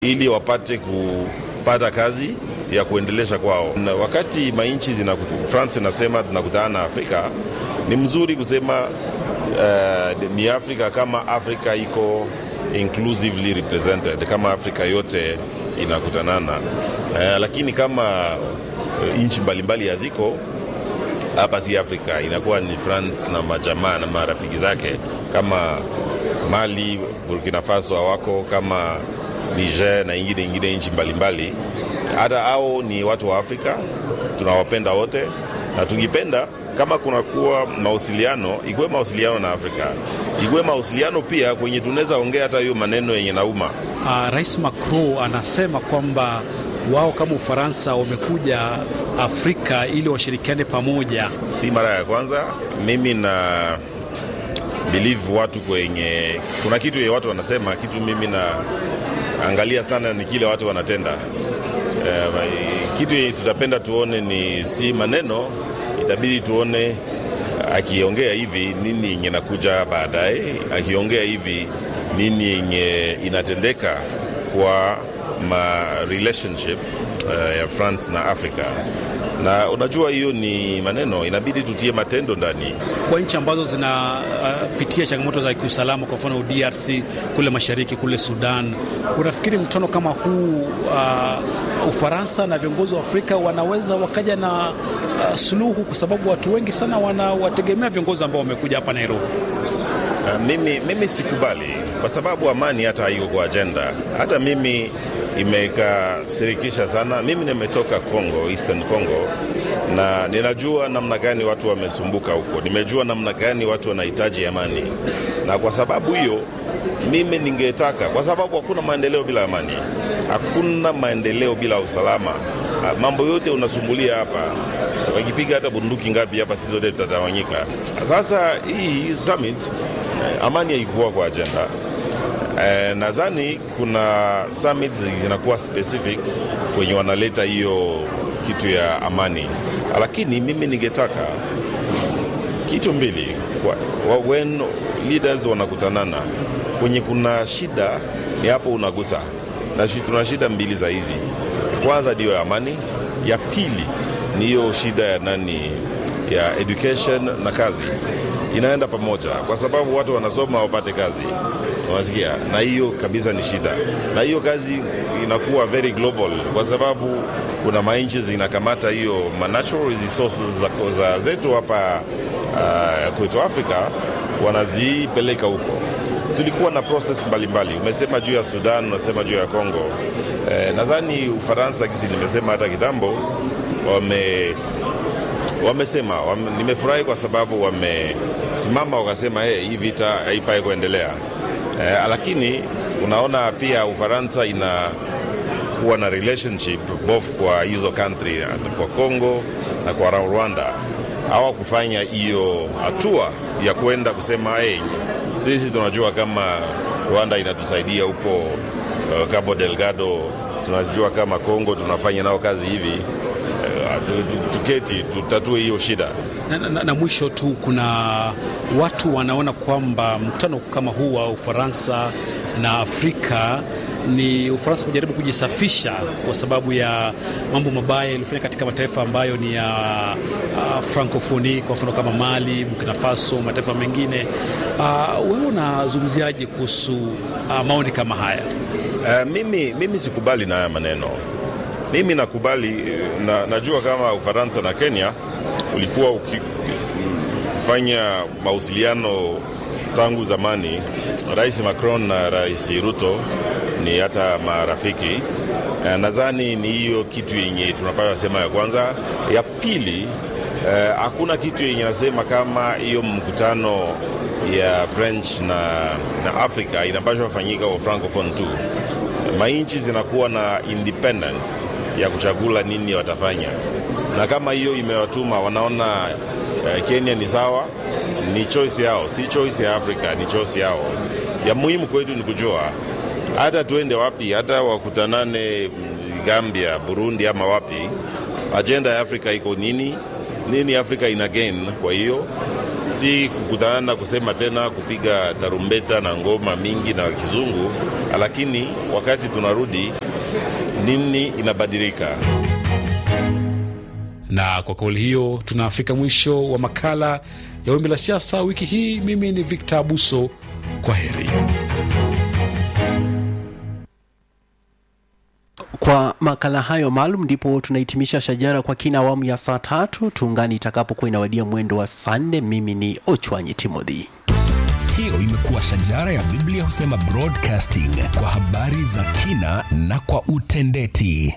ili wapate kupata kazi ya kuendelesha kwao. Na wakati mainchi zina France inasema tunakutana na Afrika, ni mzuri kusema uh, ni Afrika kama Afrika iko inclusively represented, kama Afrika yote inakutanana uh, lakini kama uh, nchi mbalimbali haziko hapa, si Afrika, inakuwa ni France na majamaa na marafiki zake kama Mali, Burkina Faso hawako kama Niger na ingine ingine nchi mbalimbali. Hata hao ni watu wa Afrika, tunawapenda wote, na tungipenda kama kunakuwa mawasiliano, ikuwe mawasiliano na Afrika, ikuwe mawasiliano pia kwenye tunaweza ongea hata hiyo maneno yenye nauma. Uh, Rais Macron anasema kwamba wao kama Ufaransa wamekuja Afrika ili washirikiane pamoja. Si mara ya kwanza. Mimi na believe watu kwenye, kuna kitu ye watu wanasema kitu, mimi na angalia sana ni kile watu wanatenda. Uh, kitu tutapenda tuone ni si maneno, itabidi tuone akiongea hivi nini yenye nakuja baadaye, akiongea hivi nini yenye inatendeka kwa ma relationship uh, ya France na Africa na unajua hiyo ni maneno, inabidi tutie matendo ndani. Kwa nchi ambazo zinapitia uh, changamoto za kiusalama, kwa mfano DRC kule mashariki, kule Sudan, unafikiri mkutano kama huu uh, Ufaransa na viongozi wa Afrika wanaweza wakaja na uh, suluhu? Kwa sababu watu wengi sana wanawategemea viongozi ambao wamekuja hapa Nairobi. Uh, mimi, mimi sikubali kwa sababu amani hata haiko kwa ajenda. Hata mimi imekasirikisha sana. Mimi nimetoka Congo, Eastern Congo, na ninajua namna gani watu wamesumbuka huko, nimejua namna gani watu wanahitaji amani, na kwa sababu hiyo mimi ningetaka, kwa sababu hakuna maendeleo bila amani, hakuna maendeleo bila usalama. Mambo yote unasumbulia hapa, wakipiga hata bunduki ngapi hapa, sisi zote tutatawanyika. Sasa hii summit, amani haikuwa kwa ajenda. Eh, nadhani kuna summit zinakuwa specific kwenye wanaleta hiyo kitu ya amani, lakini mimi ningetaka kitu mbili kwa, when leaders wanakutanana kwenye kuna shida, ni hapo unagusa na tuna shida mbili za hizi. Kwanza ndiyo ya amani, ya pili ni hiyo shida ya nani ya education na kazi inaenda pamoja, kwa sababu watu wanasoma wapate kazi, unasikia, na hiyo kabisa ni shida, na hiyo kazi inakuwa very global, kwa sababu kuna mainchi zinakamata hiyo natural resources za, za zetu hapa uh, kwetu Afrika wanazipeleka huko. Tulikuwa na process mbalimbali, umesema juu ya Sudan, unasema juu ya Congo. Eh, nadhani Ufaransa kisi nimesema hata kitambo wame wamesema wame, nimefurahi kwa sababu wamesimama wakasema hey, hii vita haipai kuendelea eh, lakini unaona pia Ufaransa inakuwa na relationship both kwa hizo country kwa Congo na kwa Rwanda. Hawakufanya hiyo hatua ya kwenda kusema hey, sisi tunajua kama Rwanda inatusaidia huko uh, Cabo Delgado, tunajua kama Congo tunafanya nao kazi hivi tuketi tutatue hiyo shida. Na, na, na mwisho tu, kuna watu wanaona kwamba mkutano kama huu wa Ufaransa na Afrika ni Ufaransa kujaribu kujisafisha kwa sababu ya mambo mabaya yaliyofanya katika mataifa ambayo ni ya uh, Frankofoni, kwa mfano kama Mali, Burkina Faso, mataifa mengine. Uh, wewe unazungumziaje kuhusu uh, maoni kama haya? Uh, mimi, mimi sikubali na haya maneno mimi nakubali na, najua kama Ufaransa na Kenya ulikuwa ukifanya mawasiliano tangu zamani. Rais Macron na Rais Ruto ni hata marafiki. Nadhani ni hiyo kitu yenye tunapaswa sema ya kwanza. Ya pili, hakuna eh, kitu yenye nasema kama hiyo mkutano ya French na, na Afrika inapaswa fanyika wa francophone tu mainchi zinakuwa na independence ya kuchagula nini watafanya, na kama hiyo imewatuma wanaona uh, Kenya ni sawa, ni choice yao, si choice ya Afrika, ni choice yao. Ya muhimu kwetu ni kujua hata tuende wapi, hata wakutanane Gambia, Burundi ama wapi, ajenda ya Afrika iko nini, nini Afrika ina gain kwa hiyo si kukutana kusema tena kupiga tarumbeta na ngoma mingi na kizungu, lakini wakati tunarudi nini inabadilika. Na kwa kauli hiyo tunafika mwisho wa makala ya Wimbi la Siasa wiki hii. Mimi ni Victor Abuso, kwa heri. Kwa makala hayo maalum ndipo tunahitimisha Shajara kwa kina awamu ya saa tatu. Tuungani itakapokuwa inawadia mwendo wa saa nne. Mimi ni Ochwanyi Timothy. Hiyo imekuwa Shajara ya Biblia husema broadcasting kwa habari za kina na kwa utendeti.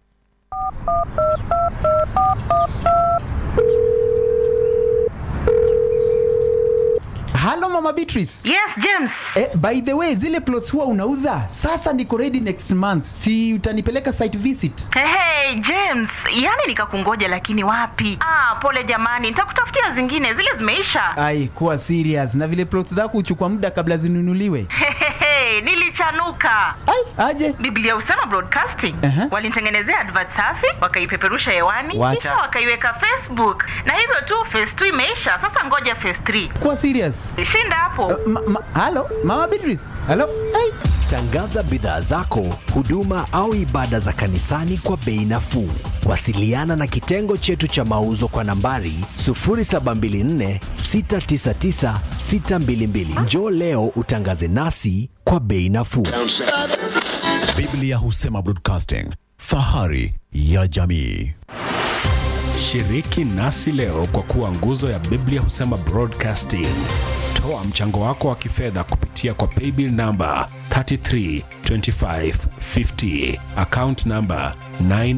Halo Mama Beatrice. Yes, James. Eh, by the way, zile plots huwa unauza sasa, niko ready next month, si utanipeleka site visit? Hey, hey, James, yani nikakungoja lakini wapi? Ah, pole jamani, nitakutafutia zingine, zile zimeisha. Ai, kuwa serious na vile plots zako huchukua muda kabla zinunuliwe. Hehehe, nilichanuka. Ai, aje Biblia husema broadcasting. Aha. Walinitengenezea advert safi, wakaipeperusha hewani, Wacha. kisha wakaiweka Facebook. Na hivyo tu phase 2 imeisha. Sasa ngoja phase 3. kuwa serious. Shinda hapo. Ma, ma, halo Mama Beatrice. Halo. Ai. Tangaza bidhaa zako, huduma au ibada za kanisani kwa bei nafuu. Wasiliana na kitengo chetu cha mauzo kwa nambari 0724 699 622. Njoo leo utangaze nasi kwa bei nafuu. Biblia husema broadcasting, fahari ya jamii. Shiriki nasi leo kwa kuwa nguzo ya Biblia husema broadcasting. Toa mchango wako wa kifedha kupitia kwa paybill namba 332550 account namba 9